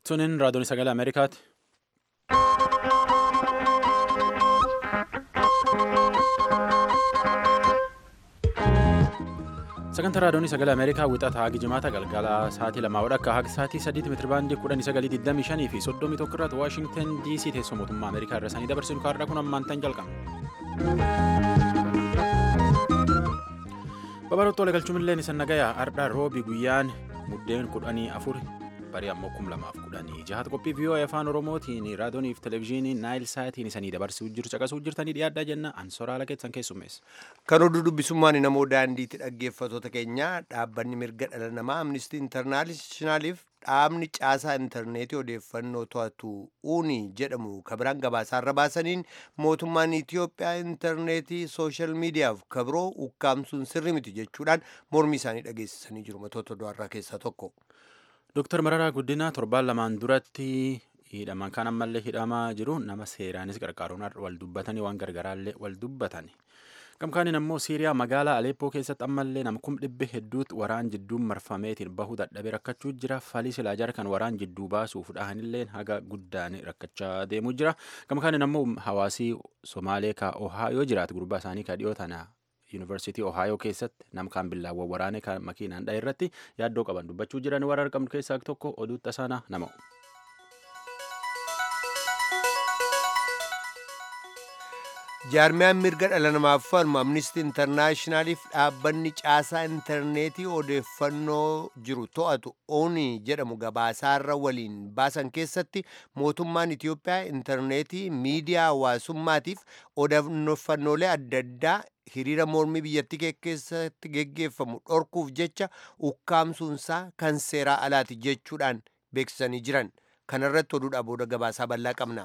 Tuniin raadiyoon sagalee Ameerikaati. Sagantaa raadiyoon sagalee Ameerikaa wixata haga jimaata galgala sa'aatii lamaa wadhakka haga sa'aatii sadiitti meetirabaandii kudhanii sagalii digdamii shanii fi soddomii tokko irratti Waashingtan DC teessoo mootummaa Ameerikaa irra sanii dabarsinu kaarraa kun ammaan tan jalqaba. Babaroota wal galchuun isa nagayaa ardhaa roobi guyyaan muddeen kudhanii afur barii ammoo kum lamaaf kudhanii jahata qophii viiyoo afaan oromootiin raadiyooniif televezyiinii naayil saatiin isanii dabarsuu jiru caqasuu jirtanii dhiyaadhaa jenna ansoraala keessan keessummeessa. Kan oduu dubbisummaan namoo daandiitti dhaggeeffatoota keenya dhaabbanni mirga dhala namaa amnistii intarnaashinaaliif dhaabni caasaa intarneetii odeeffannoo to'atu uuni jedhamu kabiraan gabaasaarra baasaniin mootummaan Itiyoophiyaa intarneetii sooshaal miidiyaaf kabiroo ukkaamsuun sirri miti jechuudhaan mormii isaanii dhageessisanii jiru matoota du'arraa keessaa tokko. Dooktar Mararaa Guddinaa torbaan lamaan duratti hidhaman kan ammallee hidhamaa jiru nama seeraanis gargaaruun wal dubbatanii waan gargaraallee wal dubbatan. Gamkaaniin ammoo Siiriyaa magaalaa Aleeppoo keessatti ammallee nama kum dhibbe hedduutti waraan jidduun marfameetiin bahuu dadhabee rakkachuu jira. Falii silaajar kan waraan jidduu baasuuf dhahanillee haga guddaan rakkachaa deemuu jira. Gamkaaniin ammoo hawaasii Somaalee ka Ohaayoo jiraatu gurbaa isaanii ka dhiyoo tana yuunivarsiitii Ohaayoo keessatti nama kaan billaawwan waraanee kan makiinaan dhahe irratti yaaddoo qaban dubbachuu jiran warra argamtu keessaa tokko oduu tasaana nama. jaarmiyaan mirga dhala namaaf falmu amnistii intarnaashinaaliif dhaabbanni caasaa intarneetii odeeffannoo jiru to'atu oonii jedhamu gabaasaarra waliin baasan keessatti mootummaan itiyoophiyaa intarneetii miidiyaa hawaasummaatiif odeeffannoolee adda addaa hiriira mormii biyyattii keessatti geggeeffamu dhorkuuf jecha ukkaamsuunsaa kan seeraa alaati jechuudhaan beeksisanii jiran kanarratti oduudhaa booda gabaasaa bal'aa qabna.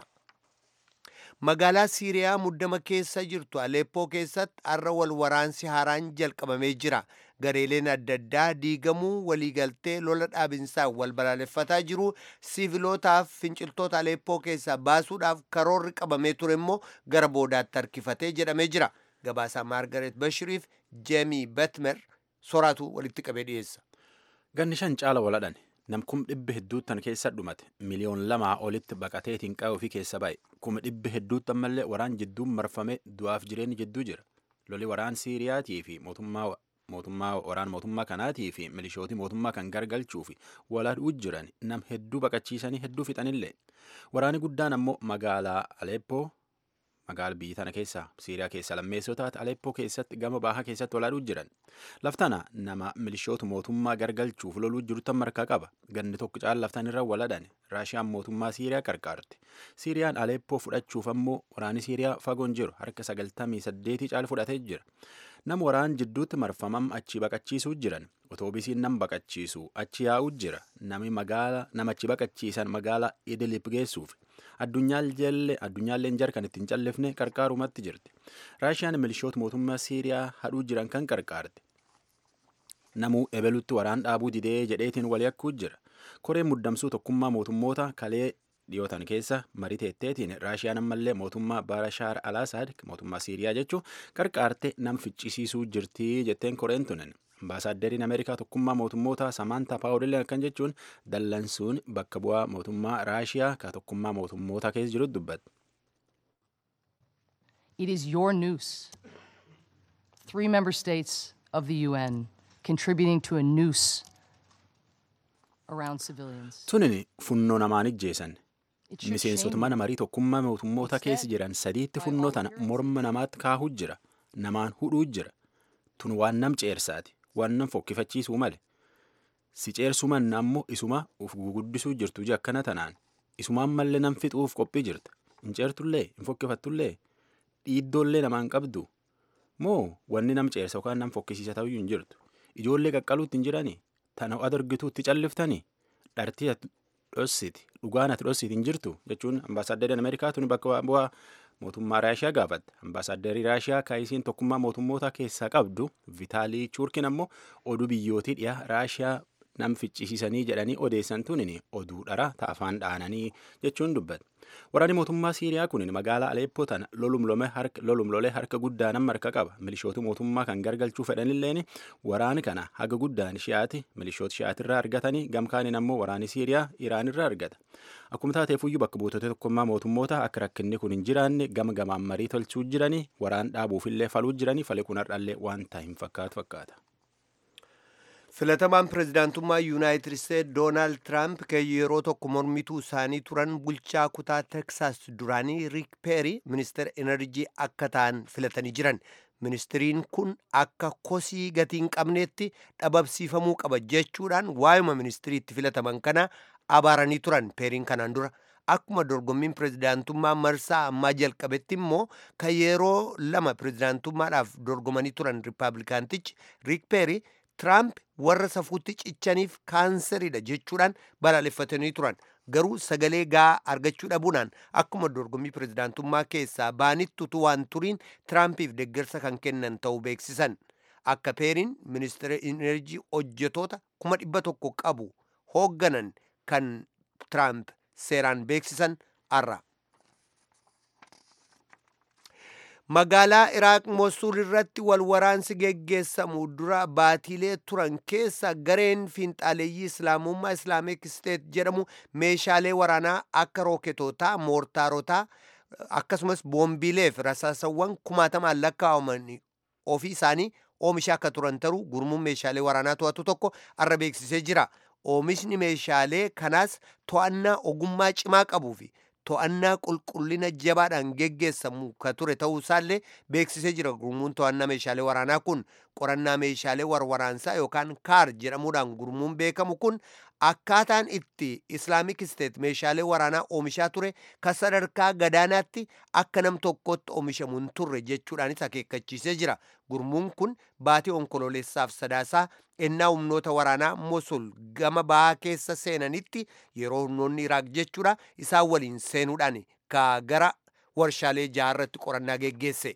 magaalaa siiriyaa muddama keessa jirtu aleeppoo keessatti har'a wal waraansi haaraan jalqabamee jira gareeleen adda addaa diigamuu waliigaltee lola dhaabinsaa wal balaaleffataa jiru sivilootaaf finciltoota aleeppoo keessaa baasuudhaaf karoorri qabamee ture immoo gara boodaatti harkifatee jedhamee jira gabaasaa maargaret bashiriif jeemii betmer soraatu walitti qabee dhiyeessa. ganni shan caala waladhan namkum dhibbi hedduuttan keessa dhumate miliyoon lamaa olitti baqateetiin qa'ee ofii keessa ba'e kuma dhibbi hedduutti ammallee waraan jidduun marfame du'aaf jireenyi jidduu jira loli waraan siiriyaatii fi mootummaa mootummaa waraan mootummaa kanaatii fi milishootii mootummaa kan gargalchuu fi walaadhuu jiran nam hedduu baqachiisanii hedduu fixanillee waraani guddaan ammoo magaalaa aleeppoo magaala biyyi tana keessa siiriyaa keessa lammeessoo taate aleeppoo keessatti gama baahaa keessatti walaadhuu jiran laftana nama milishootu mootummaa gargalchuuf loluu jirutan markaa qaba ganni tokko caala laftan irra waladhan raashiyaan mootummaa siiriyaa qarqaarti siiriyaan aleeppoo fudhachuuf ammoo waraani siiriyaa fagoon jiru harka sagaltamii saddeetii caala fudhatee jira nama waraan jidduutti marfamam achi baqachiisuu jiran otoobisiin nam baqachiisu achi yaa'uu jira nami magaala namachi baqachiisan magaala idilip geessuuf addunyaalleen jar kan ittiin callifne qarqaarumatti jirti raashiyaan milishoota mootummaa siiriyaa hadhuu jiran kan qarqaarte namuu ebelutti waraan dhaabuu didee jedheetiin walii akkuu jira koreen muddamsuu tokkummaa mootummoota kalee dhiyootan keessa marii teetteetiin raashiyaan ammallee mootummaa baarashaar alaasaad mootummaa siiriyaa jechuun qarqaarte nam ficcisiisuu jirtii jetteen koreen tunen ambaasaadderiin ameerikaa tokkummaa mootummoota samaantaa paawuliin akkan jechuun dallansuun bakka bu'aa mootummaa raashiyaa ka tokkummaa mootummoota keessa jiru dubbatte. It is your noose. Three member states of the UN contributing to a noose around civilians. Tunin funnoo namaan ijjeessan. Miseensota mana marii tokkummaa mootummoota keessa jiran sadiitti funnoo tana morma namaatti kaahuu jira. Namaan hudhuu jira. Tun waan nam ceersaati. waan nam fokkifachiisuu male si ceersuu manna ammoo isuma uf guguddisuu jirtu je akkana tanaan isumaan mallee nam fixuuf qophii jirta hin ceertullee hin fokkifattullee dhiiddoollee namaan qabdu moo wanni nam ceersa yookaan nam fokkisiisa ta'uu hin jirtu ijoollee qaqqaluutti hin jiranii tana adargituutti calliftanii dhartii ati dhossiti dhugaan ati dhossiti hin jirtu jechuun ambaasaadderiin ameerikaa tuni bakka bu'aa mootummaa raashiyaa gaafatte ambaasaaderii raashiyaa kaayisiin tokkummaa mootummoota keessaa qabdu vitaalii chuurkin ammoo oduu biyyootii dhiyaa raashiyaa nam ficcisiisanii jedhanii odeessan tunin oduu dhara ta'afaan dhaananii jechuun dubbata. Waraanni mootummaa Siiriyaa kun magaalaa Aleeppoo tana lolumlolee harka guddaa nama harka qaba. Milishoota mootummaa kan gargalchuu fedhanilleen waraani kana haga guddaan shi'aati milishoota shi'aatirraa argatanii gamkaaniin ammoo waraanni Siiriyaa Iraanirraa argata. Akkuma taateefuyyuu bakka buutota tokkummaa mootummoota akka rakkinni kun hin jiraanne gama gamaan marii tolchuu jiranii waraan dhaabuufillee faluu jiranii fali kun har'allee wanta hin fakkaatu fakkaata. filatamaan pirezidaantummaa yuunaayitid isteet doonaald tiraamp kan yeroo tokko mormituu isaanii turan bulchaa kutaa teksaas duraanii riik peeri ministeera enerjii akka ta'an filatanii jiran ministiriin kun akka kosii gatii hin qabneetti dhabamsiifamuu qaba jechuudhaan waayuma ministiriitti filataman kana abaaranii turan peeriin kanaan dura akkuma dorgommiin pirezidaantummaa marsaa ammaa jalqabetti immoo kan yeroo lama pirezidaantummaadhaaf dorgomanii turan riippaabilikaantichi riik peeri Tiraamp warra safuutti cichaniif kaanseriidha jechuudhaan balaaleffatanii turan garuu sagalee gahaa argachuu dhabuudhaan akkuma dorgommii pirezidaantummaa keessaa baanitti utuu waan turiin Tiraampiif deeggarsa kan kennan ta'uu beeksisan akka peeriin ministeera enerjii hojjetoota kuma dhibba tokko qabu hoogganan kan Tiraamp seeraan beeksisan har'a. magaalaa iraaq mosul irratti walwaraansi geggeessamu dura baatiilee turan keessa gareen fiinxaaleeyyii islaamummaa islaamik isteet jedhamu meeshaalee waraanaa akka rooketootaa moortaarotaa akkasumas boombiileef rasaasawwan kumaatamaan lakkaa'aman ofii isaanii oomishaa akka turan taruu gurmuun meeshaalee waraanaa to'atu tokko arra beeksisee jira oomishni meeshaalee kanaas to'annaa ogummaa cimaa qabuu fi to'annaa qulqullina jabaadhaan geggeessamu ka ture ta'uu isaallee beeksisee jira gurmuun to'annaa meeshaalee waraanaa kun qorannaa meeshaalee warwaraansaa yookaan kaar jedhamuudhaan gurmuun beekamu kun akkaataan itti islaamik isteet meeshaalee waraanaa oomishaa ture ka sadarkaa gadaanaatti akka nam tokkotti oomishamu hin turre jechuudhaanis akeekkachiisee jira gurmuun kun baatii onkololeessaaf sadaasaa ennaa humnoota waraanaa mosul gama bahaa keessa seenanitti yeroo humnoonni iraaq jechuudha isaan waliin seenuudhaan ka gara warshaalee jaarratti qorannaa geggeesse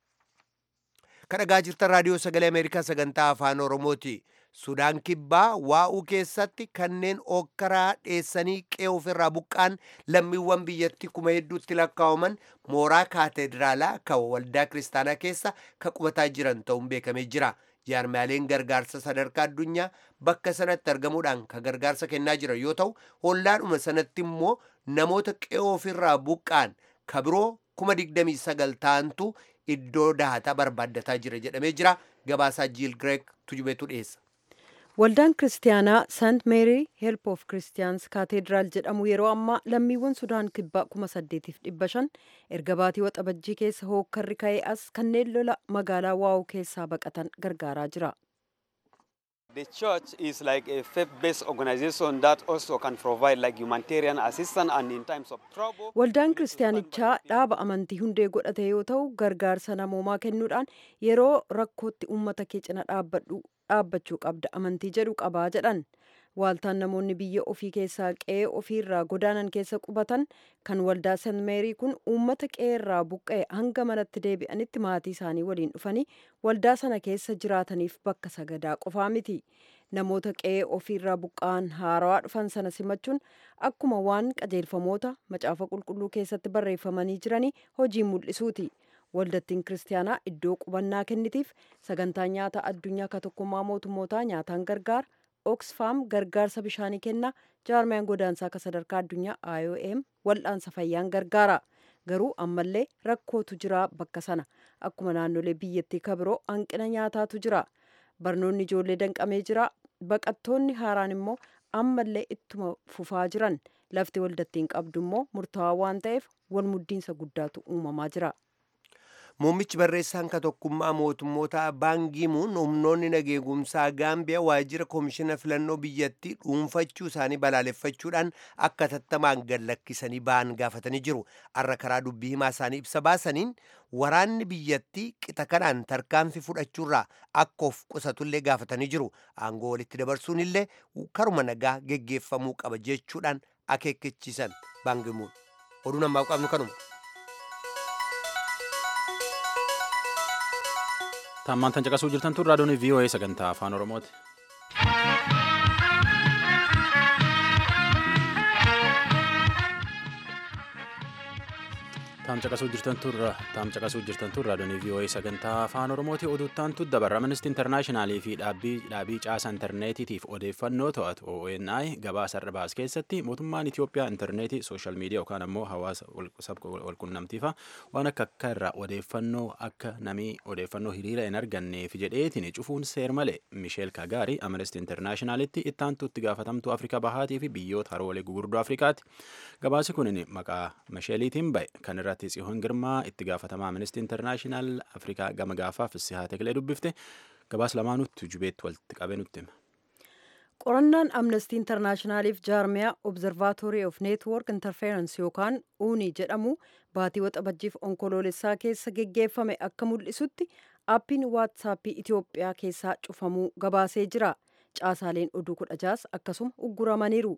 kadhagaa jirtan raadiyoo sagalee ameerikaa sagantaa afaan oromooti sudaan kibbaa waa'uu keessatti kanneen okkaraa dheessanii qe'ee ofirraa buqqaan lammiiwwan biyyatti kuma hedduutti lakkaa'aman mooraa kaatedraalaa kan waldaa kiristaanaa keessa ka qubataa jiran ta'uun beekamee jira jaarmaaleen gargaarsa sadarkaa addunyaa bakka sanatti argamuudhaan ka gargaarsa kennaa jiran yoo ta'u hollaadhuma sanatti immoo namoota qe'ee ofirraa buqqaan ka biroo kuma digdamii sagal ta'antu iddoo dahataa barbaaddataa jira jedhamee jira gabaasaa jiil gireek tujubeetu dhiyeessa. Waldaan kiristaanaa Sant Meerii Help of Christians Kaateediraal jedhamu yeroo ammaa lammiiwwan Sudaan kibbaa kuma saddeetiif dhibba shan erga baatii waxabajjii keessa hookkarri ka'ee as kanneen lola magaalaa waa'uu keessaa baqatan gargaaraa jira. The church is like a faith-based organization that also can provide like humanitarian assistance and in times of trouble. Waldaan kiristaanichaa dhaaba amantii hundee godhate yoo ta'u gargaarsa namoomaa kennuudhaan yeroo rakkootti uummata kee cina dhaabbadhu dhaabbachuu qabda amantii jedhu qabaa jedhan. Waaltaan namoonni biyya ofii keessaa qe'ee ofiirraa godaanan keessa qubatan kan waldaa San Meerii kun uummata qe'eerraa buqqa'e hanga manatti deebi'anitti maatii isaanii waliin dhufanii waldaa sana keessa jiraataniif bakka sagadaa qofaa miti. Namoota qe'ee ofiirraa buqqa'an haarawaa dhufan sana simachuun akkuma waan qajeelfamoota macaafa qulqulluu keessatti barreeffamanii jiranii hojii mul'isuuti. Waldattiin kiristaanaa iddoo qubannaa kennitiif sagantaa nyaata addunyaa ka tokkummaa mootummootaa nyaataan gargaara. Oxfam gargaarsa bishaanii kenna jaarmiyaan godaansaa akka sadarkaa addunyaa IOM wal'aansa fayyaan gargaara. Garuu ammallee rakkootu jira bakka sana. Akkuma naannolee biyyattii kabiroo hanqina nyaataatu jira. Barnoonni ijoollee danqamee jira. Baqattoonni haaraan immoo ammallee ittuma fufaa jiran. Lafti waldattiin qabdu immoo murtaawaa waan ta'eef wal muddiinsa guddaatu uumamaa jira. Muummichi barreessaan ka tokkummaa mootummoota baangimuun humnoonni nageegumsaa gaambiyaa waajjira koomishina filannoo biyyattii dhuunfachuu isaanii balaaleffachuudhaan akka tattamaan gad lakkisanii ba'an gaafatanii jiru. Har'a karaa dubbii himaa isaanii ibsa baasaniin waraanni biyyattii qixa kanaan tarkaanfii fudhachuurraa akka of qusatullee gaafatanii jiru. Aangoo walitti dabarsuun illee karuma nagaa geggeeffamuu qaba jechuudhaan akeekkachiisan baangimuun. Oduu namaaf qabnu kanuma. Tammaan tan caqasuu jirtan tun raadiyoon VOA sagantaa afaan Oromooti. Taam caqasuu jirtan turra taam caqasuu jirtan turra doonii VOA sagantaa afaan oromooti oduuttaantu dabarra Amnesty Internationalii fi dhaabbii dhaabii caasa intarneetiitiif odeeffannoo to'atu ONI gabaasa irra baas keessatti mootummaan Itoophiyaa intarneetii sooshaal miidiyaa yookaan ammoo hawaasa walqunnamtiifa waan akka akka irraa odeeffannoo akka namii odeeffannoo hiriira hin arganneef jedheetiin cufuun seer malee Misheel Kagaari Amnesty Internationalitti ittaantu itti gaafatamtuu Afrikaa bahaatii fi biyyoota haroolee gugurdoo Afrikaati. Gabaasi kun maqaa Misheeliitiin ba'e kan irratti tsiyoon girmaa itti gaafatamaa Amnesty International Afrikaa gama gaafaaf sihaa tekilee dubbifte gabaas lamaanutti jubeetti walitti qabee nutti hima. qorannaan amnestii intarnaashinaaliif jaarmiyaa obzervaatorii of neetwork interference yookaan uunii jedhamu baatii waxabajjiif onkoloolessaa keessa geggeeffame akka mul'isutti aappiin waatsaappii itiyoophiyaa keessaa cufamuu gabaasee jira caasaaleen oduu kudha jaas akkasuma ugguramaniiru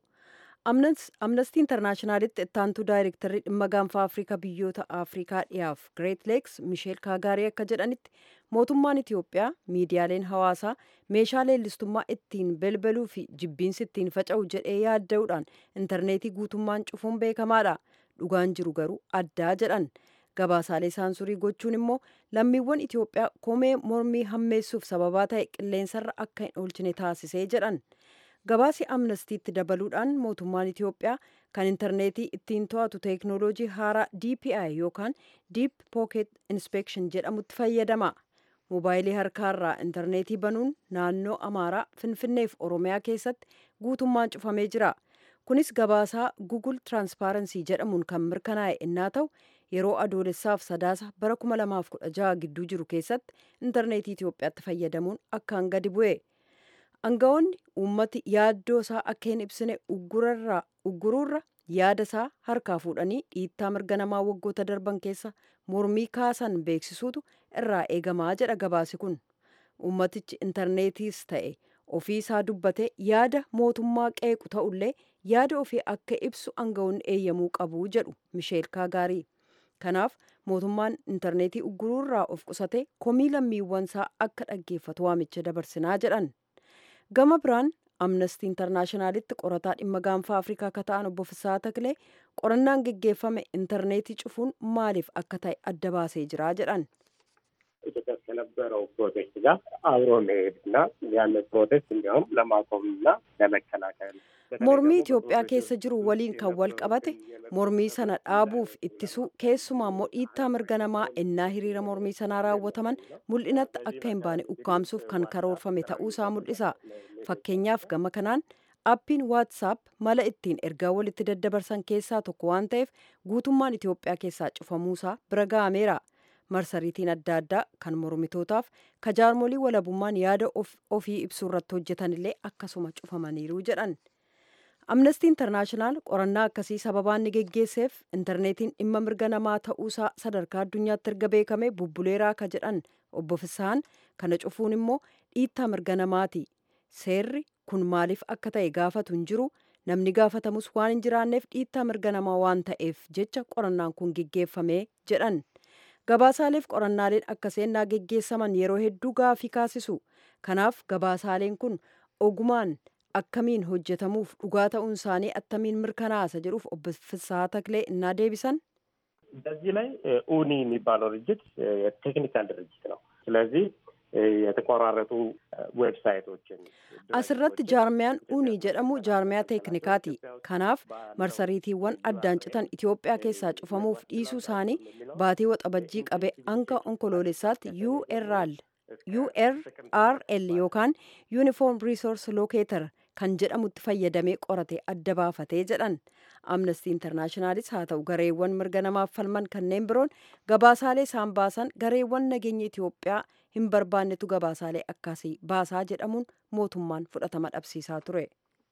amnestii intarnaashinaalitti ittaantuu daayirektarri dhimma gaanfa afrikaa biyyoota afrikaa dhiyaaf greet leeks misheel kaagaarii akka jedhanitti mootummaan itiyoophiyaa miidiyaaleen hawaasaa meeshaa leellistummaa ittiin belbaluu fi jibbiinsi ittiin faca'u jedhee yaadda'uudhaan intarneetii guutummaan cufuun beekamaadha dhugaan jiru garuu addaa jedhan gabaasaalee saansurii gochuun immoo lammiiwwan itiyoophiyaa komee mormii hammeessuuf sababaa ta'e qilleensarra akka hin oolchine taasisee jedhan gabaasi amnestiitti dabaluudhaan mootummaan itiyoophiyaa kan intarneetii ittiin to'atu teeknooloojii haaraa dpi yookaan diip pooket inspeekshin jedhamutti fayyadama moobaayilii harkaarraa intarneetii banuun naannoo amaaraa finfinneef oromiyaa keessatti guutummaan cufamee jira kunis gabaasaa gugul tiraanspaarensii jedhamuun kan mirkanaa'e innaa ta'u yeroo adoolessaaf sadaasa bara 2016 gidduu jiru keessatti intarneetii itiyoophiyaatti fayyadamuun akkaan gadi bu'e aangawoonni uummati yaaddoo isaa akka hin ibsine ugguruurra yaada isaa harkaa fuudhanii dhiittaa mirga namaa waggoota darban keessa mormii kaasan beeksisuutu irraa eegamaa jedha gabaasi kun uummatichi intarneetiis ta'e ofii isaa dubbate yaada mootummaa qeequ ta'ullee yaada ofii akka ibsu aangawoonni eeyyamuu qabu jedhu misheel kaagaarii kanaaf mootummaan intarneetii ugguruurraa of qusate komii lammiiwwan isaa akka dhaggeeffatu waamicha dabarsinaa jedhan gama biraan amnestii intarnaashinaalitti qorataa dhimma gaanfaa afrikaa akka ta'an obbo Fisaa Taklee qorannaan geggeeffame intarneetii cufuun maaliif akka ta'e adda baasee jira jedhan. ኢትዮጵያ ከነበረው ፕሮቴስት ጋር አብሮ መሄድና ያንን ፕሮቴስት እንዲያውም ለማቆምና ለመከላከል mormii Itoophiyaa keessa jiru waliin kan wal qabate mormii sana dhaabuuf ittisuu keessumaa immoo dhiittaa mirga namaa ennaa hiriira mormii sanaa raawwataman mul'inatti akka hin baane ukkaamsuuf kan karoorfame ta'uusaa mul'isa fakkeenyaaf gama kanaan appiin waatsaap mala ittiin ergaa walitti daddabarsan keessaa tokko waan ta'eef guutummaan Itoophiyaa keessaa cufamuusaa bira ga'ameera. marsariitiin adda addaa kan mormitootaaf kajaarmolii walabummaan yaada ofii ibsuu irratti hojjetan illee akkasuma cufamaniiru jedhan. amnestii intarnaashinaal qorannaa akkasii sababaan ni geggeesseef intarneetiin dhimma mirga namaa ta'uusaa sadarkaa addunyaatti erga beekame bubbuleeraa ka jedhan obbo Fisaan kana cufuun immoo dhiittaa mirga namaati seerri kun maaliif akka ta'e gaafatu hin jiru namni gaafatamus waan hin jiraanneef dhiittaa mirga namaa waan ta'eef jecha qorannaan kun geggeeffame jedhan. gabaasaaleef qorannaaleen akka seennaa geggeessaman yeroo hedduu gaafii kaasisu kanaaf gabaasaaleen kun ogumaan akkamiin hojjetamuuf dhugaa ta'uun isaanii attamiin mirkanaasa jedhuuf obbo Fisaa Taklee innaa deebisan. በዚህ ላይ ኡኒ የሚባለው ድርጅት የቴክኒካል ድርጅት ነው። ስለዚህ የተቆራረጡ ዌብሳይቶችን asirratti jaarmiyaan uunii jedhamu jaarmiyaa teeknikaati kanaaf marsariitiiwwan addaan citan itiyoophiyaa keessaa cufamuuf dhiisuu isaanii baatii waxabajjii qabe hanga onkoloolessaatti url url yookaan uniform resource locator kan jedhamutti fayyadamee qorate adda baafatee jedhan amnestii intarnaashinaalis haa ta'u gareewwan mirga namaaf falman kanneen biroon gabaasaalee isaan baasan gareewwan nageenya itiyoophiyaa hin barbaannetu gabaasaalee akkasii baasaa jedhamuun mootummaan fudhatama dhabsiisaa ture.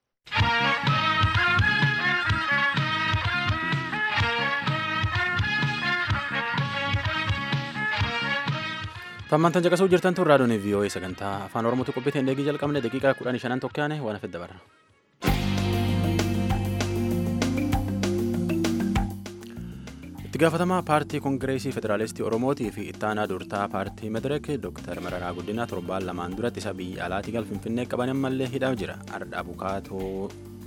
Tammantan caqasuu jirtan tun raadiyoon VOA sagantaa afaan Oromootu qophiiteen eegii jalqabne daqiiqaa kudhanii shanan tokkaane waan hafe dabarra. itti gaafatamaa paartii koongireesii federaalistii oromootii fi ittaanaa durtaa paartii madireek dooktar mararaa guddinaa torbaan lamaan duratti isa biyya alaatii gal finfinnee qaban ammallee hidhaa jira ardha bukaatoo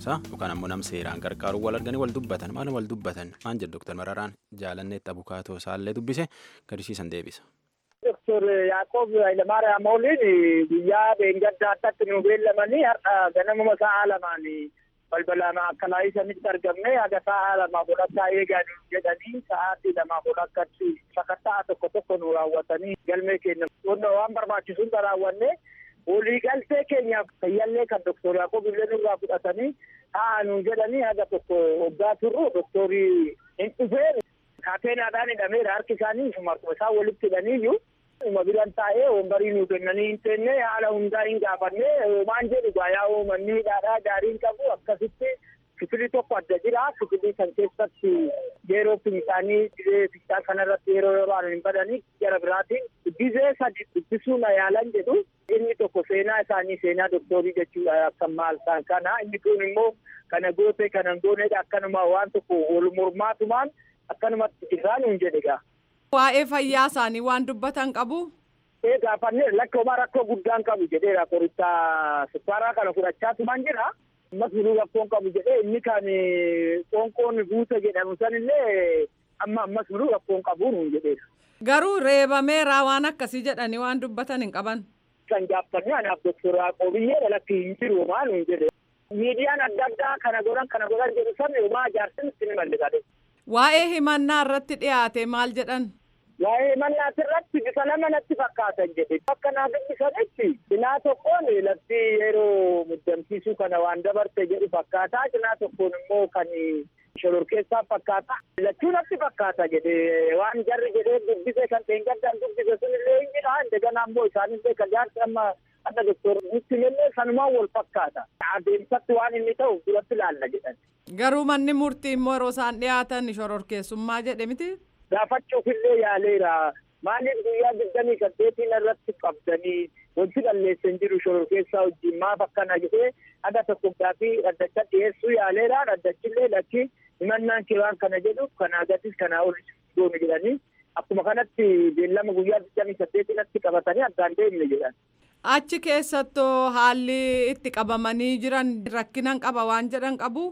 sa yookaan ammoo nam seeraan qarqaaru wal arganii wal dubbatan maal wal dubbatan maan jedhu Dr. Mararaan jaalanneetti abukaatoo isaallee dubbise gadisiisan deebisa. Doktor Yaaqoob Hayilamaariyaam Ooliin guyyaa beengaddaa addatti nu beellamanii har'a ganamuma sa'a lamaan balbala akkanaa isanitti argamne haga sa'a lamaa fudhachaa eegaa jedhanii sa'aatii lamaa fudhachatti sakattaa tokko tokko nu raawwatanii galmee keenya waan barbaachisuun raawwanne walii galtee keenyaaf fayyallee kan doktor Yaaqoob illee nurraa fudhatanii ta'a nu jedhanii haga tokko waggaa turru doktorii hin dhufeen kaateenaadhaan hidhameera harki isaanii marquma isaa walitti hidhaniiyyuu uma biran taa'ee wombarii nuu kennanii hin teenne haala hundaa hin gaafanne maan jedhu gaayaa uumanni hidhaadhaa gaariin qabu akkasitti kifilii tokko adda jira kifilii kan keessatti yeroo isaanii dhibee fichaa kanarratti yeroo yeroo hin badanii gara biraatiin dhibee sadi dubbisuu na yaalan jedhu inni tokko seenaa isaanii seenaa doktoorii jechuudha akka maal ta'an kana inni kun immoo kana goote kana goonedha akkanuma waan tokko wal mormaatumaan akkanumatti jiraan hin jedhe gaa. Waa'ee fayyaa isaanii waan dubbatan qabu. Ee gaafanne lakkooma rakkoo guddaan qabu jedheera qoricha sukkaaraa kana fudhachaatumaan jira. Ammas biroo rakkoon qabu jedhee inni kan qoonqoon guute jedhamu sanillee amma ammas biroo rakkoon qabu nuun jedheera. Garuu reebameera waan akkasii jedhanii waan dubbatan hin qaban. Kan gaaffanne anaaf doktor Yaaqoobiyyee lakki hin jiru maa nuun jedhe. Miidiyaan adda addaa kana godhan kana godhan jedhu sabni homaa jaarsin itti ni malliqate. Waa'ee himannaa irratti dhiyaate maal jedhan? Waa'ee himannaa irratti bifa lama natti fakkaatan jedhe. Akka naa dubbisanitti cinaa tokkoon lafti yeroo muddamsiisuu kana waan dabarte jedhu fakkaata. Cinaa tokkoon immoo kan shororkeessaa fakkaata. Lachuu natti fakkaata jedhe waan jarri jedhee dubbise kan xeengaddaan dubbise sunillee hin jira. Indegana ammoo isaanillee kan jaarsi amma adda doktor nutti illee sanumaan wal fakkaata. Adeemsatti waan inni ta'u duratti ilaalla jedhan. Garuu manni murtii immoo yeroo isaan dhiyaatan shororkeessummaa jedhe miti? Gaafachuuf illee yaaleera. Maaliif guyyaa digdamii saddeetiin irratti qabdanii wanti balleessan jiru shororkeessaa wajjin maaf akkana jedhee adda tokko gaafii dhaddacha dhiyeessuu yaaleera. Dhaddachillee lakki himannaan kee waan kana jedhu kanaa gatis kanaa ol goone jedhanii akkuma kanatti beellama guyyaa digdamii saddeetinatti qabatanii addaan deemne jedhan. Achi keessattoo haalli itti qabamanii jiran rakkinan qaba waan jedhan qabu.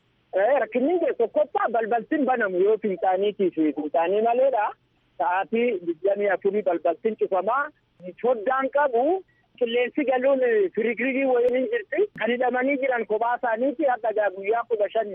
Rakkinni tokkoffaa balbaltiin banamu yoo fincaaniitiif fincaanii maleedha. Sa'aatii digdamii afurii balbaltiin cufamaa. Foddaan qabu qilleensi galuun firigirii wayiin jirti. Kan hidhamanii jiran kophaa isaaniiti akka guyyaa kudha shan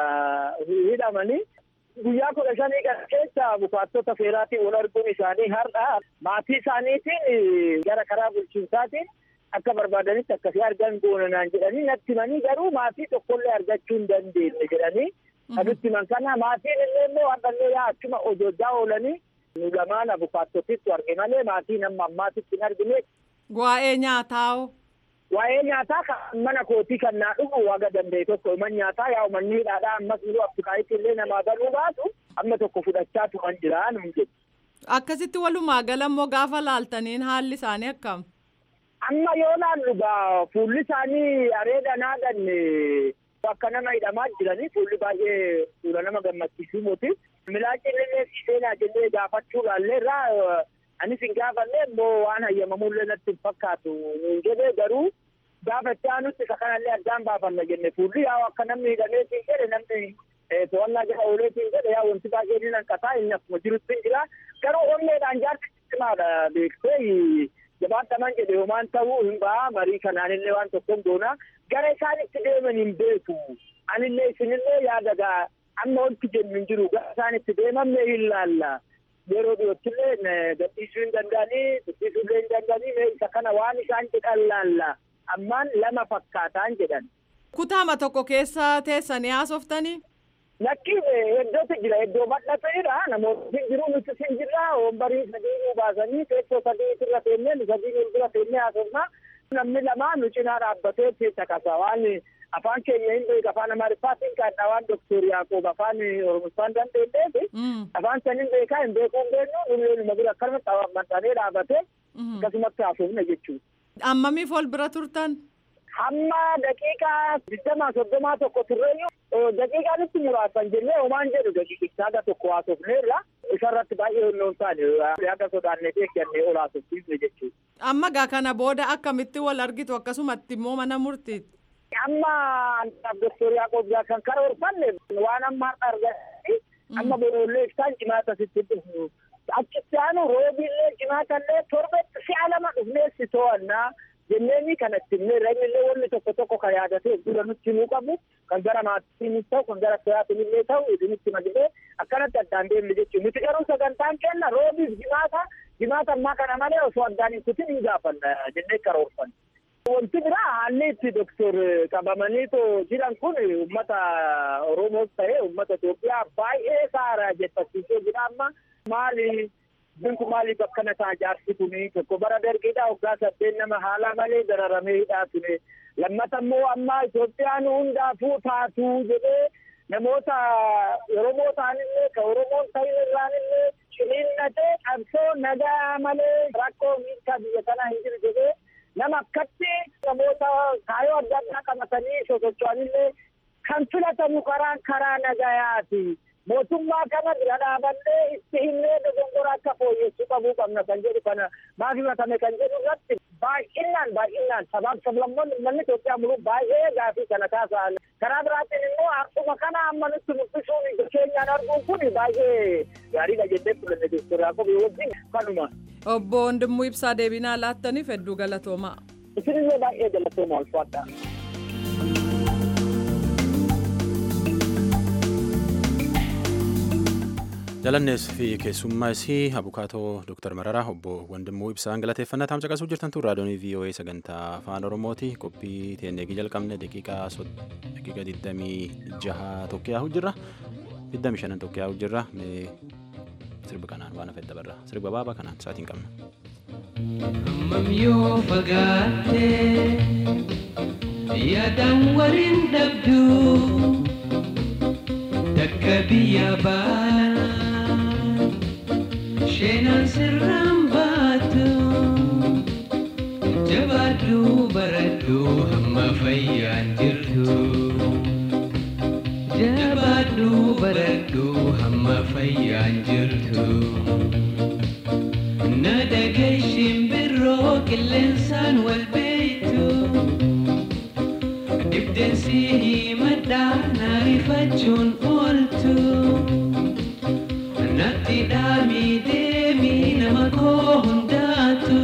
hidhamanii. Guyyaa kudha shanii kana keessa bukaattota seeraatiin wal arguun isaanii har'a maatii isaaniitiin gara karaa bulchiinsaatiin akka barbaadanitti akkasii argan goonanaan jedhanii natti himanii garuu maatii tokkollee argachuu hin dandeenye jedhanii kan nutti himan kana maatiin illee immoo hardhallee yaa achuma hojjaa oolanii nu lamaan abukaattotitti arge malee maatiin amma ammaatitti hin argine. Waa'ee nyaataa Waa'ee nyaataa kan mana kootii kan naa dhufu waga danda'e tokko man nyaataa yaa manni hidhaadhaa ammas yeroo Afrikaayitti illee namaa galuu baatu amma tokko fudhachaa tuman jira nuun jedhu. Akkasitti walumaa gala immoo gaafa laaltaniin haalli isaanii akkam? Amma yoo laallu gaa fuulli isaanii areeda naaganne akka nama hidhamaa jiranii fuulli baay'ee fuula nama gammachiisuu moti. Milaacin illee seenaa jennee gaafachuu laalleerraa anis hin gaafanne immoo waan hayyamamullee natti hin fakkaatu nuun jedhee garuu gaafachaa nutti isa kanallee addaan baafanna jenne fuulli yaa akka namni hidhameetiin jedhe namni to'annaa jala ooleetiin jedhe yaa wanti baay'ee ni hanqataa inni akkuma jirutti hin jira garuu onneedhaan jaarsi cimaadha beektee jabaadhaman jedhe homaan ta'uu hin ba'a marii kanaanillee waan tokkon goona gara isaanitti deeman hin beeku anillee isinillee yaadagaa amma wanti jennu hin jiru gara isaanitti deemamne hin laalla yeroo dhiyoottillee gadhiisuu hin danda'anii dubbisuullee hin danda'anii mee isa kana waan isaan jedhan laalla ammaan lama fakkaataan jedhan. Kutaama tokko keessa teessanii haasoftanii? Lakki iddootu jira iddoo bal'ateedha namoonni jiru nuti sin jirra wombarii sadii nu baasanii teessoo sadii irra teennee nu sadii nu bira teennee haasofna namni lama nu cinaa dhaabbatee keessa kasa waan afaan keenya hin beeku afaan amaariffaatiin kaadha waan doktor yaaqoob afaan oromoffaan dandeenyeef afaan san hin beekaa hin beekuu hin beeknu nuyi numa bira akkanuma maxxanee dhaabatee akkasumatti haasofna jechuudha. Ammamiif ol bira turtan? Hamma daqiiqaa digdamaa soddomaa tokko turreeyyuu daqiiqaa nutti muraasan jennee homaan jedhu daqiiqichaa aga tokko haasofneerra isarratti baay'ee hunnoon taane akka sodaannee eeggannee ol haasofsiifne jechuudha. Amma gaa kana booda akkamitti wal argitu akkasumatti immoo mana murtiitti? Amma Doktor Yaaqoob kan karoorfanne waan amma arganii amma boroollee ibsaan cimaata sitti dhufu. Achitti aanu roobillee cimaatallee torbatti si'a lama dhufnee si to'annaa jenneeni kanatti illee reenillee wanni tokko tokko kan yaadatee dura nutti himuu qabu kan gara maatiinis ta'u kan gara soyaatiin illee ta'u idinitti malee akkanatti addaan deemne jechuudha. Nuti garuu sagantaan kenna roobiif jimaata jimaata ammaa kana malee osoo addaan hin kutin hin gaafanna jennee karoorfanna. Wanti biraa haalli itti doktor qabamanii jiran kun uummata Oromoos ta'ee uummata Itoophiyaa baay'ee saara jettasiisee jira amma maali binku maaliif akkana ta'a jaarsi kuni tokko bara dargiidha waggaa saddeet nama haala malee dararamee hidhaa ture lammata immoo amma Itoophiyaan hundaafuu taatu jedhee namoota Oromoo ta'anillee ka Oromoon ta'in irraanillee ciniinnatee qabsoo nagaa malee rakkoo miidhaa biyya kanaa hin jiru jedhee nama akkatti namoota kaayyoo adda addaa qabatanii sosocho'anillee kan filatamu karaan karaa nagayaati. mootummaa kana bira dhaabannee itti himnee dogongora akka fooyyessuu qabuu qabna kan jedhu kana maaf himatame kan jedhu irratti baay'inaan baay'inaan sabaaf sablammoonni uummanni Itoophiyaa muluu baay'ee gaafii kana kaasa'an karaa biraatiin immoo akkuma kana amma nutti mul'isuun keenyaan arguun kun baay'ee gaariidha jennee fudhanne jechuudha kophee wajjin kanuma. Obbo Wandimmoo Ibsaa deebinaa laattaniif hedduu galatoomaa. Isinillee baay'ee galatooma ulfaadha. jalannees fi keessummaa isii abukaatoo dooktar mararaa obbo wandimmoo ibsaan galateeffannaa taamsa qasuu jirtantu raadiyoonii voa sagantaa afaan oromooti qophii teeneegii jalqabne daqiiqaa daqiiqa 26 tokko yaa'u jirra 25 tokko yaa'u jirra sirba kanaan waan hafedha barra sirba baabaa kanaan sa'aatiin qabna. Hammam yoo fagaattee yaadaan waliin dhabdu takka biyya baala sheenaan sirraan baatu jabaadhu baradhu hamma fayyaan jirtu jabaadhu baradhu hamma fayyaan jirtu. na dhageeshin birroo qilleensaan wal beeytu dhibdeensi himadhaa na ifachuun ooltu natti dhaamii deemii nama koo hundaatu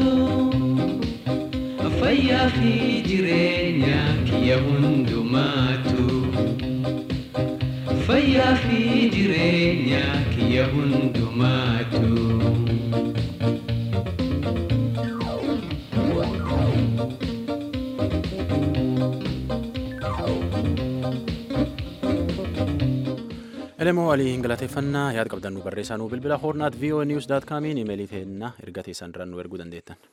fayyaa fi jireenya kiyya hundumaatu fayyaa fi jireenya kiyya hundumaatu. elemoo walii galateeffannaa yaad qabdan nu barreessaa nu bilbila hoornaat voa niws daat kaamiin imeelii teenna erga teessan irraan nu erguu dandeettan.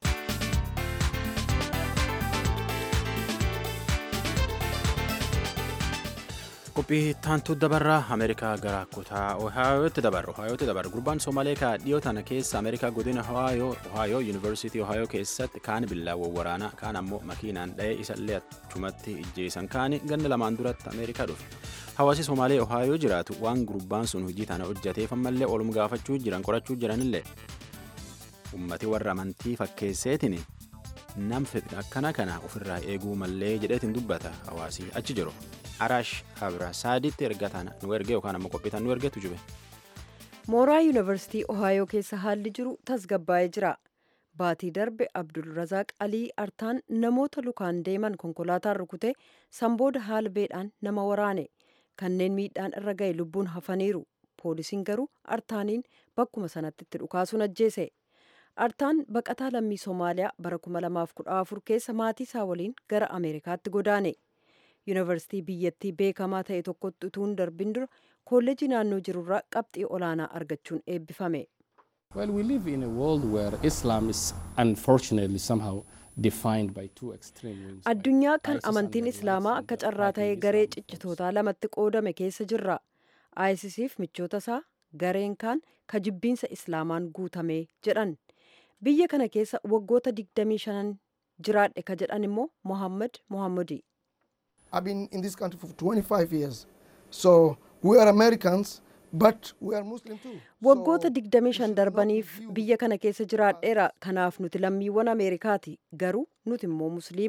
qophii taantuu dabarraa ameerikaa gara kutaa ohaayootti dabarra ohaayootti dabarra gurbaan soomalee kaa dhiyoo tana keessa ameerikaa godina ohaayoo yuunivarsiitii ohaayoo keessatti kaan billaawwan waraanaa kaan ammoo makiinaan dha'ee isallee achumatti ijjeessan kaani ganna lamaan duratti ameerikaa dhufe hawaasi soomalee ohaayoo jiraatu waan gurbaan sun hojii tana hojjateef ammallee olum gaafachuu jiran qorachuu jiranillee ummati warra amantii fakkeesseetiin nam akkana kana ofirraa eeguu mallee jedheetiin dubbata hawaasii achi jiru. araash abrasaaditti erga tana nu erge yookaan ammoo qophiitan nu ergetu jube. mooraa yuunivarsiitii ohaayoo keessa haalli jiru tasgabbaa'ee jira baatii darbe abdulrazaaq alii artaan namoota lukaan deeman konkolaataan rukute sanbooda haala beedhaan nama waraane kanneen miidhaan irra ga'e lubbuun hafaniiru poolisiin garuu artaaniin bakkuma sanatti itti dhukaasuun ajjeese artaan baqataa lammii soomaaliyaa bara 2014 keessa maatii isaa waliin gara ameerikaatti godaane. yuunivarsiitii biyyattii beekamaa ta'e tokkotti utuu hin darbin dura kolleejii naannoo jirurraa qabxii olaanaa argachuun eebbifame. Well, we live in a world where Islam is unfortunately somehow defined by two extreme wings. Addunyaa kan amantiin Islaamaa akka carraa ta'e garee ciccitootaa lamatti qoodame keessa jirra. ISISif michoota isaa gareen kaan ka jibbiinsa Islaamaan guutame jedhan. Biyya kana keessa waggoota 25 jiraadhe ka jedhan immoo Mohammad Mohammadi. I've been in this country for 25 years. So we are Americans, but we are Muslim too. Waggoota 25 darbaniif biyya kana keessa jiraadheera. Kanaaf nuti lammiiwwan Ameerikaati. Garuu nuti immoo Musliima.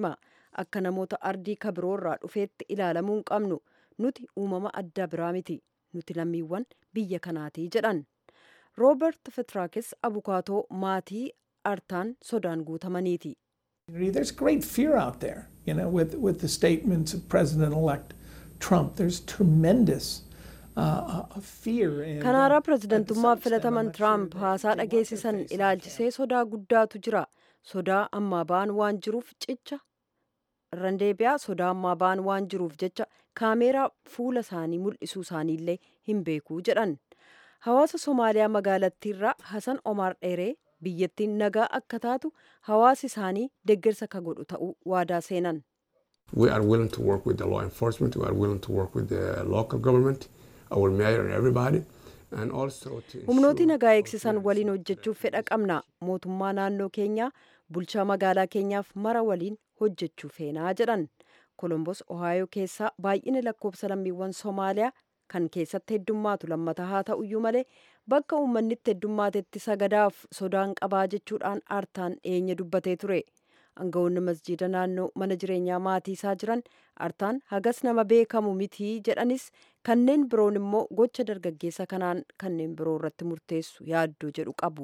akka namoota ardii kabiroorraa dhufeetti ilaalamuu hin qabnu nuti uumama adda biraa miti nuti lammiiwwan biyya kanaatii jedhan roobert fitraakis abukaatoo maatii artaan sodaan guutamaniiti. There's great fear out there, you know, with, with the statements of President-elect Trump. There's tremendous uh, fear. And, kanaaraa pirezidantummaaf filataman tiraamp haasaa dhageessisan ilaalchisee sodaa guddaatu jira sodaa ammaa ba'an waan jiruuf cicha irraan deebi'aa sodaa ammaa ba'an waan jiruuf jecha kaameeraa fuula isaanii mul'isuu isaaniillee hin beekuu jedhan hawaasa somaaliyaa magaalattiirraa hasan omaar dheeree biyyattiin nagaa akka taatu hawaasi isaanii deeggarsa ka godhu ta'uu waadaa seenan. We are willing to work with the law enforcement. We are willing to work with the local government, our mayor and everybody. And also to humnooti nagaa eegsisan waliin hojjechuuf fedha qabna mootummaa naannoo keenyaa bulchaa magaalaa keenyaaf mara waliin hojjechuu feenaa jedhan kolombos ohaayoo keessaa baay'ina lakkoofsa lammiiwwan soomaaliyaa kan keessatti heddummaatu lammata haa ta'uyyuu malee bakka uummanni itti heddummatetti sagadaaf sodaan qabaa jechuudhaan aartaan dhiyeenya dubbatee ture aangawoonni masjiida naannoo mana jireenyaa maatii isaa jiran aartaan hagas nama beekamu mitii jedhanis kanneen biroon immoo gocha dargaggeessa kanaan kanneen biroo irratti murteessu yaaddoo jedhu qabu.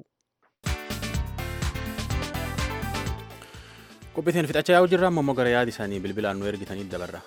qophiitiin fixachaa yaa'u jirra ammoo gara yaada isaanii bilbilaan nu ergitanii dabarra.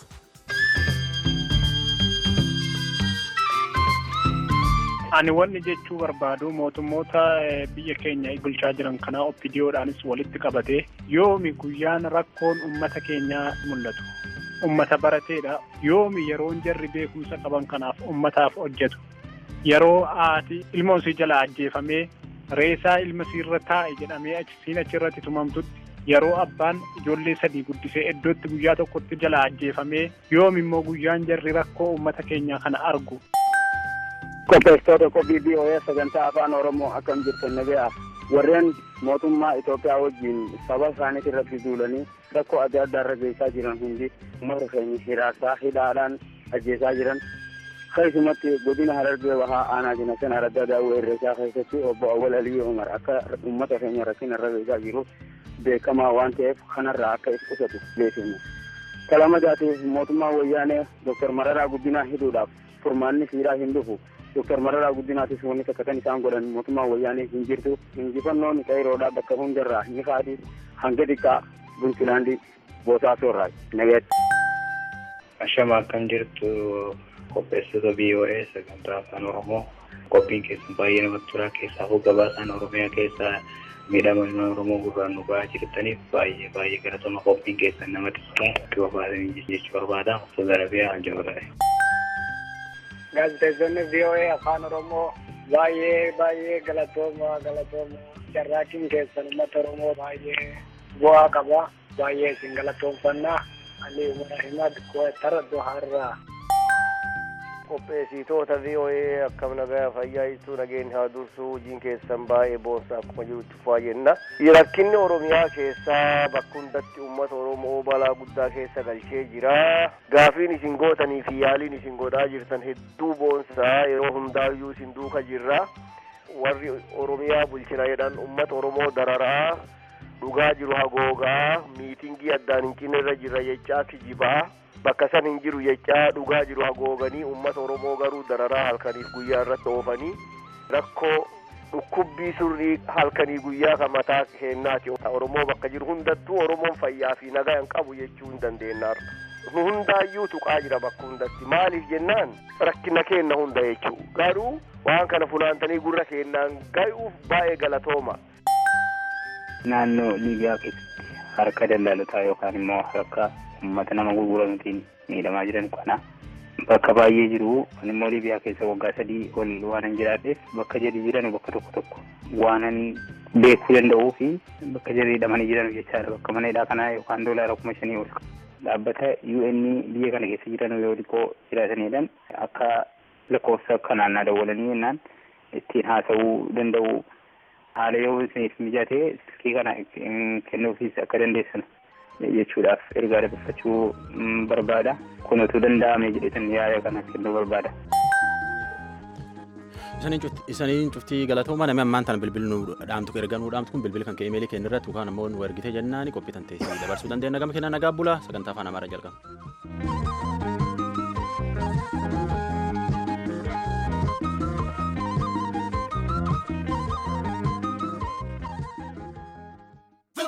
ani wanni jechuu barbaadu mootummoota biyya keenya bulchaa jiran kanaa oppidiyoodhaanis walitti qabatee yoomi guyyaan rakkoon ummata keenyaa mul'atu ummata barateedha yoomi yeroon jarri beekumsa qaban kanaaf ummataaf hojjetu yeroo haati ilmoon sii jala ajjeefamee reesaa ilma siirra taa'e jedhamee siin achirratti tumamtutti yeroo abbaan ijoollee sadii guddisee iddootti guyyaa tokkotti jala ajjeefamee yoomi immoo guyyaan jarri rakkoo ummata keenyaa kana argu. qopheessitoota qophii BOA sagantaa afaan oromoo akkam jirtan nagayaa warreen mootummaa Itoophiyaa wajjin saba isaaniitti irratti duulanii rakkoo adda addaa irra geessaa jiran hundi uummata keenya hiraasaa hidhaadhaan ajjeesaa jiran keessumatti godina harargee bahaa aanaa jinatan araddaa daawwee irreechaa keessatti obbo Awwal Aliyyuu Umar akka uummata keenya rakkina irra geessaa jiruuf beekamaa waan ta'eef kanarraa akka if qusatu beekama. Kalamadaatiif mootummaa wayyaanee Dr. Mararaa Guddinaa hidhuudhaaf furmaanni fiiraa hin dhufu. Dr. Mararaa Guddinaatis wanni takka kan isaan godhan mootummaa wayyaanee hin jirtu. Injifannoon qeeroodhaa bakka hundarraa ni kaadhi hanga xiqqaa Buntilaandii Boosaasoorraa nageetti. Ashama akkam jirtu qopheessitoota BOA sagantaa afaan Oromoo qophiin keessan baay'ee namatti tola keessaa gabaasaan Oromiyaa keessaa miidhama Oromoo gurraan nu ba'aa jirtaniif baay'ee baay'ee galatoma qophiin keessan namatti tola akka barbaadanii jechuu barbaada. Osoo Garabiyaa Aljabaraa. gaazexeessonni VOA afaan Oromoo baay'ee baay'ee galatooma galatooma carraaqiin keessan uummata Oromoo baay'ee bu'aa qaba baay'ee isin galatoomfannaa Ali Umar Ahimad Kuwatara Doharraa. qopheessitoota VOA akkam nagaa fayyaa ibsuu nageenya haa dursu hojiin keessan baay'ee boonsa akkuma jirutti fufaa jenna. Rakkinni Oromiyaa keessaa bakka hundatti uummata Oromoo balaa guddaa keessa galchee jira. Gaafiin isin gootanii fi yaaliin isin godhaa jirtan hedduu boonsaa yeroo hundaayyuu isin duuka jirra. Warri Oromiyaa bulchina jedhan uummata Oromoo dararaa dhugaa jiru hagoogaa miitingii addaan hin cinne irra jirra jechaa kijibaa. bakka san hin jiru jechaa dhugaa jiru hagooganii uummata oromoo garuu dararaa halkaniif guyyaa irratti oofanii rakkoo dhukkubbii surrii halkanii guyyaa kan mataa keennaati oromoo bakka jiru hundattuu oromoon fayyaa fi nagaa hin qabu jechuu hin dandeenyaar nu hundaayyuu tuqaa jira bakka hundatti maaliif jennaan rakkina keenna hunda jechuu garuu waan kana funaantanii gurra keennaan ga'uuf baay'ee galatooma. Naannoo Liibiyaa keessatti harka daldalataa yookaan immoo harka uummata nama gurguramutiin miidhamaa jiran kana bakka baay'ee jiru kan immoo libiyaa keessa waggaa sadii ol waanan jiraadheef bakka jedhi jiran bakka tokko tokko waanan beekuu danda'uu fi bakka jedhi hidhamanii jiran jechaadha bakka mana hidhaa kanaa yookaan doolaara kuma shanii ol dhaabbata UN biyya kana keessa jiran yoo xiqqoo jiraatanidhaan akka lakkoofsa kanaan na dawwalanii jennaan ittiin haasa'uu danda'u haala yoo isiniif mijatee silkii kana kennuufis akka dandeessan jechuudhaaf ergaa dabarfachuu barbaada kun utuu danda'ame jedhetan yaada kana kennuu barbaada. Isaniin cuftii galatooma namni ammaan tana bilbilli nu dhaamtu erga nu dhaamtu kun bilbila kan ka'e imeelii keenya irratti yookaan ammoo nu ergite jennaani qophiitan teessii dabarsuu dandeenya gama kennaa nagaa bulaa sagantaa afaan amaaraa jalqaba.